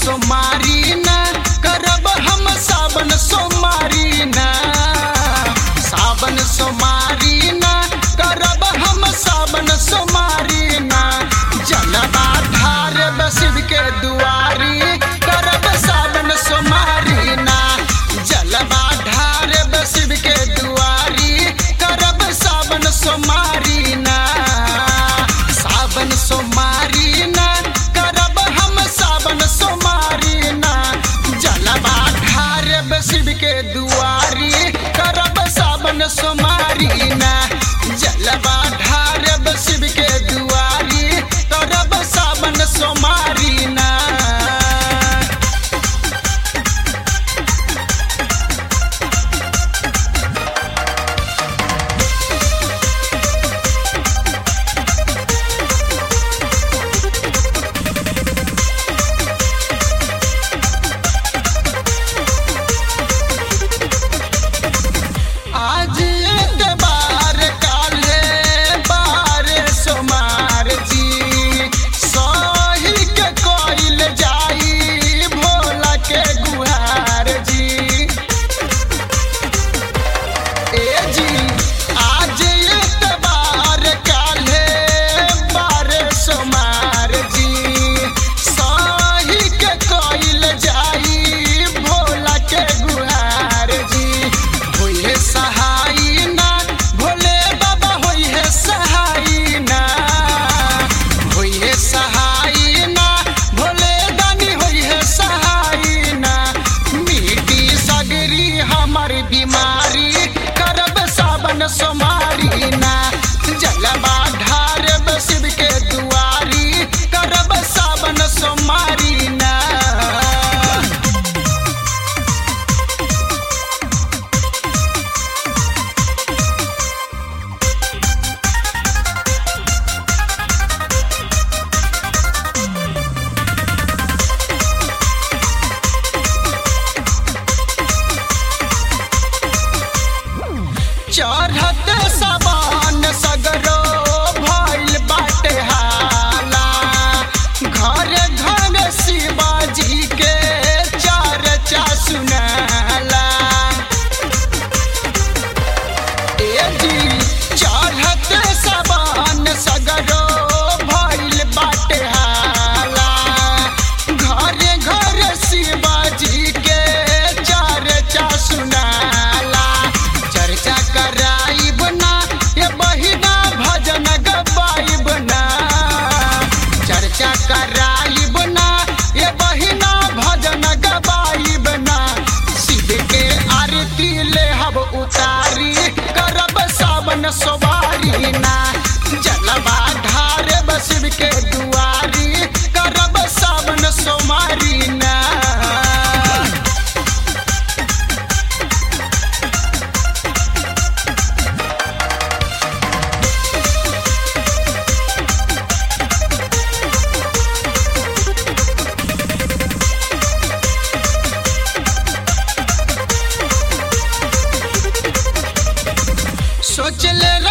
सोमारी ना करब हम सावन सोमारी ना सावन सोमारी ना करब हम सावन सोमारी ना जलवा धार बसिब के दुआरी करब सावन सोमारी ना जलवा ढार बसिब के दुआरी करब सावन सोमारी ना सावन सोमारी ना करब हम सावन सोमारी ना जलवा ढार बसिब के दुआरी करब सावन सोमारी ना जलवा ढार बसिब के दुआरी करब सावन सोमारी ना आज एतबार काले बार सोमार जी सही के कोइल जाई भोला के गुहार जी ए जी आज एतबार काले बार सोमार जी सही के कोइल जाई भोला के गुहार जी होइहे सहाई ना भोले बाबा होइहे सहाई ना होइहे सहाई ना भोले दानी होइहे सहाई ना मिटी सगरी हमर बीमारी करब सावन सोमारी ना जलवा ढारब शिव के दुआरी करब सावन सोमारी ना चढ़त सबान सगरो भइल बाटे हाला घर घर शिवाजी के चर्चा सुनाला ए जी चढ़त सबान सगरो भइल बाटे हाला घर घर शिवाजी के चर्चा सुनाला चर्चा कराइब ना ये बहिना भजन गवाइब ना चर्चा कराइब ना ये बहिना भजन गवाइब ना शिव के आरती ले हब उतारी करब सावन सवारी ना जलवा ढार शिव के दुआरी करब सावन सोमारी ना सोचले